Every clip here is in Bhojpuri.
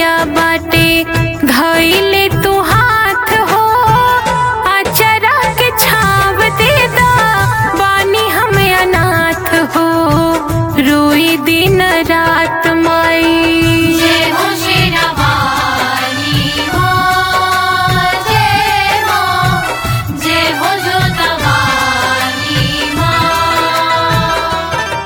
बेरिया बाटे धइले तू हाथ हो अचरा के छाव दे दा बानी हम अनाथ हो रोई दिन रात माई जय हो शेरावाली माँ जय माँ जय हो जोतवाली माँ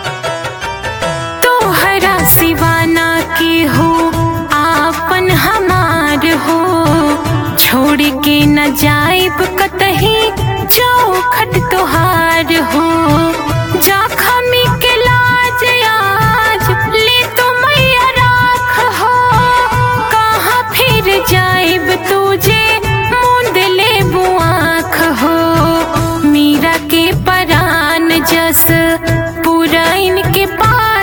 तोहरा सिवाना की हो आपन हमार हो छोड़ के न जाइब कतही चौखट तोहार हो जखमी के लाज आज ले तो मैया राख हो कहाँ फिर जाइब तुझे मुंद ले बुआख हो मीरा के परान जस पूरा इनके पास